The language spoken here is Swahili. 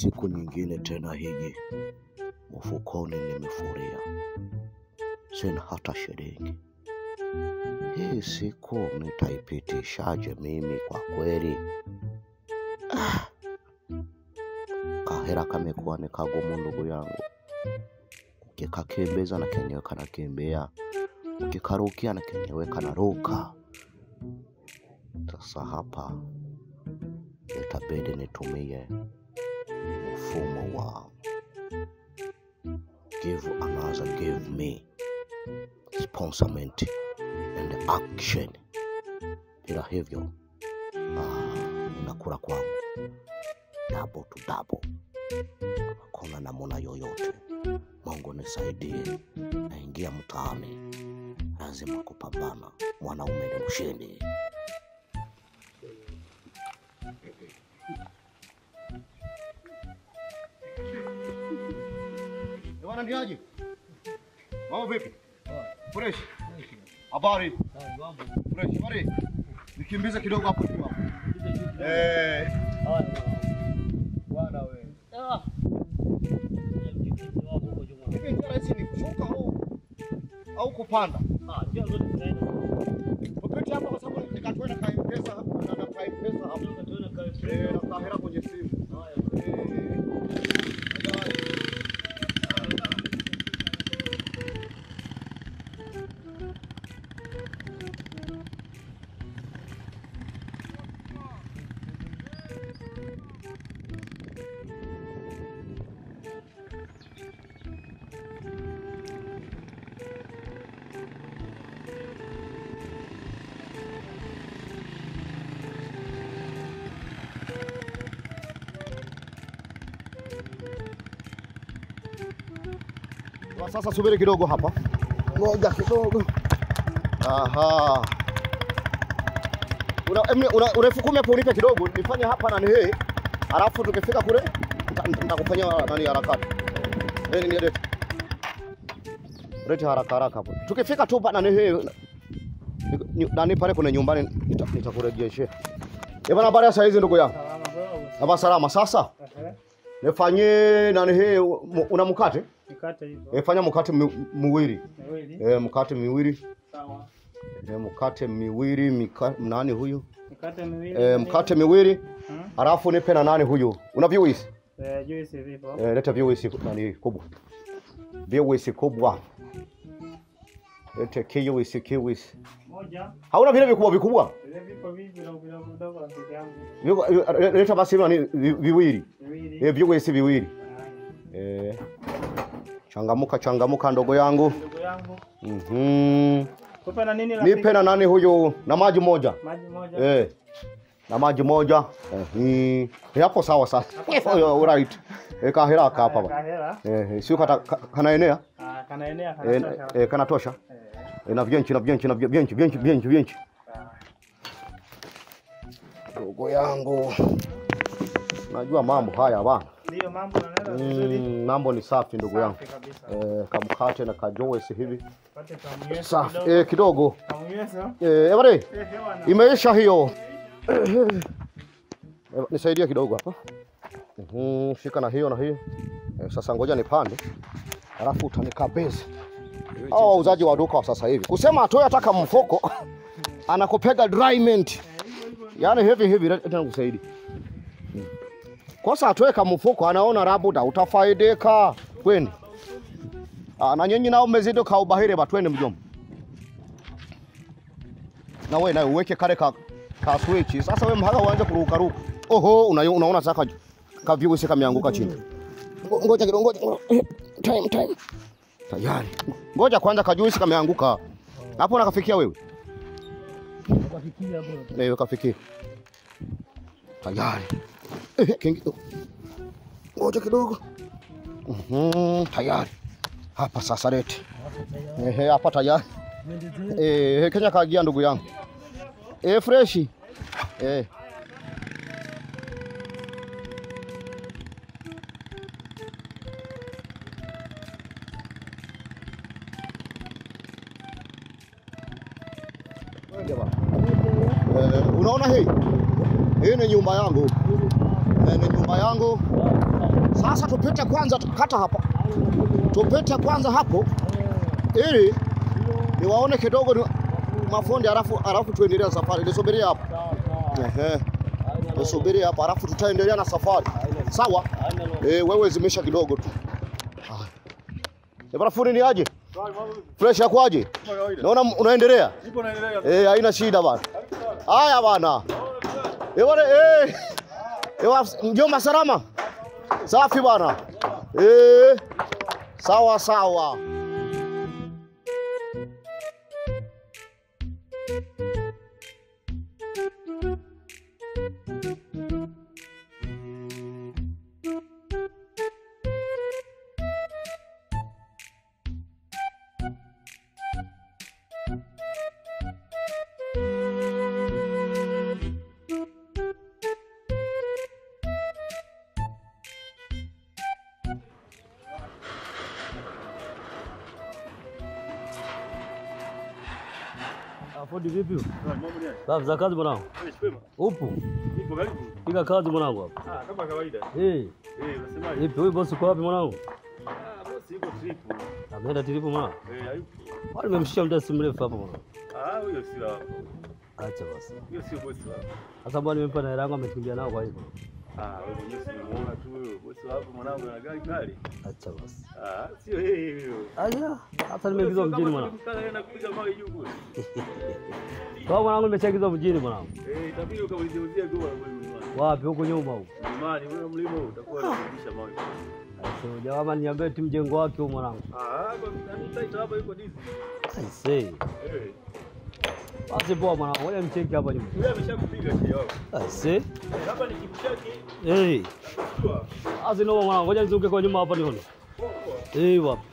siku nyingine tena hiji mfukoni nimefuria, sina hata shilingi. Hii siku nitaipitishaje mimi kwa kweli? Ah, kahera kamekuwa ni kagumu ndugu yangu, ukikakimbiza na kenyewe kanakimbia, ukikarukia na kenyewe kanaruka. Sasa hapa itabidi nitumie mfumo wa give another give me sponsorment and action. Bila hivyo ah, inakula kwangu double to double, hakuna namuna yoyote. Mungu nisaidie, naingia mtaani, lazima kupambana. Mwanaume ni mshindi. Bwana ndiaje? Mambo vipi? Fresh. Habari? Fresh. Habari? Nikimbize kidogo hapo juu hapo. Eh, bwana wewe. Hivi njia rahisi ni kushuka au au kupanda? Upite hapa kwa sababu nikatoa na kai pesa hapa na na kai pesa hapa. Eh, na kahera kwenye simu. Eh. Kwa sasa subiri kidogo hapa, ngoja kidogo. Aha, una emni- una- urefu kumi hapo, unipe kidogo nifanye hapa na nihe, alafu tukifika kule nita- nitakufanyia nani harakati. Eh, ni lete lete haraka haraka hapo, tukifika tu pa na nihe nani pale kuna nyumbani nita- nitakurejeshea. Eh bana, habari ya saa hizi ndugu yangu? Hapa salama. Sasa nifanyie nani hii, una mkate? Mikate hivyo E, fanya mkate mi- miwili miwili e, mkate miwili sawa. e, mkate miwili mika, nani huyu Mikate miwili e, mkate miwili Hmm? alafu nipe na nani huyu una viwisi Eh, juice vipo e, leta viwisi nani kubwa viwisi kubwa lete kiwisi kiwisi moja. hauna vile vikubwa vikubwa Vile vipo vivi vidogo vidogo vidogo rafiki yangu Viko- eh, leta basi nani vi- viwili viwili. e, viwisi viwili Haya. e, changamuka changamuka ndogo yangu Ndugu yangu mm kupe na nini rafiki? nipe na nani huyu na maji moja maji moja. Eh, na maji moja eh, ni ni hapo sawa sasa. Oh, right. Eh, kahera haka hapa Haya, ba. kahera. Eh, sio kata ka- kanaenea Ah, kanaenea eh, kanatosha. eh, kanatosha Eh, eh, na vyenchi na vyenchi na vyenchi vyenchi vyenchi vyenchi. sawa. Ndugu yangu, najua mambo haya bana. Ndio mambo yanaenda vizuri. Mm, mambo ni safi ndugu yangu. Safi kabisa. Eh, kamkate na kajoesi hivi Pate kamyeso safi kidogo. eh, kidogo Kamyeso. eh, ebare Eh, hewa na. imeisha hiyo. Eh, Nisaidie kidogo hapa. Mhm, shika na hiyo na hiyo. Eh, sasa ngoja nipande, alafu utanikabidhi. Hao wauzaji wa duka wa sasa hivi kusema atoe hata kama mfuko anakupega dryment, yaani hivi hivi, tena kusaidi kosa atoe kama mfuko, anaona labuda utafaidika kweni. Ah, na nyinyi nao mmezidi kaubahiri batwende mjomba na wewe nawe uweke kale ka, ka switch. Sasa wewe mhaga uanze kuruka ruka. Oho, una, unaona sasa ka, ka viewers kameanguka chini. Ngo- Ngoja kidogo, ngoja. ngo- Time time. Tayari. Ngoja kwanza kajuisi kameanguka. Hapo nakafikia wewe. Wewe kafikia. Tayari. Eh, kingi. Ngoja kidogo. Mhm, tayari. Hapa sasa lete. Ehe, hapa tayari. Eh, Kenya kagia ndugu yangu. Eh, freshi. Eh. Eh, unaona hii? Hii ni nyumba yangu. Eh, ni nyumba yangu. Sasa tupite kwanza, kata hapa, tupite kwanza hapo ili niwaone kidogo ni mafundi, alafu alafu tuendelee na safari. Nisubirie hapa, ehe, nisubirie hapa, alafu tutaendelea na safari. Sawa? Eh, wewe zimisha kidogo tu. Ah. Eh, bwana fundi ni aje? Fresh yakwaje? Naona unaendelea? Eh, haina shida bana. Haya bana. Eh, bwana eh. Ewa, mjomba salama? Safi bwana. Eh. Sawa sawa. Fundi vipi? Safi za kazi mwanangu. Upo? Piga kazi mwanangu hapa. Kama kawaida. Eh, Eh, unasemaje? vipi wewe bosi uko wapi mwanangu? Ah, bosi yuko trip. Ameenda tilipo mwanangu. Eh, hayupo. Wale nimemshia muda si mrefu hapa mwanangu. Ah, huyo sio hapo. Acha basi. Huyo sio bosi wako. Sasa bwana nimempa na hela yangu amekimbia nao kwa hivyo. Ah, wewe mwenyewe si unamuona tu huyo bosi wako mwanangu ana gari kali. Acha basi. Ah, sio yeye huyo. Aya, hata nimeingizwa mjini mwanangu. Mkana kupiga mawe juu kule. Kwa mwanangu nimechagizwa mjini mwanangu. Eh, itabidi ukaulizie goa wewe mlimani. Wapi huko nyuma huko. Mlimani wewe mlima huu utakuwa unarudisha mawe. Aisee, jamaa niambie tu mjengo wake huko mwanangu. Ah, kwa nani taita hapa yuko dizi. Aisee. Eh. Basi poa mwanangu, ngoja mcheki hapa nyuma. Yule ameshakupiga kile wako. Aisee. Eh, hapa ni kimshaki. Eh. Sure. Basi noma mwanangu, ngoja nizunguke kwa nyuma hapa nione. Poa poa. Eh, wapi?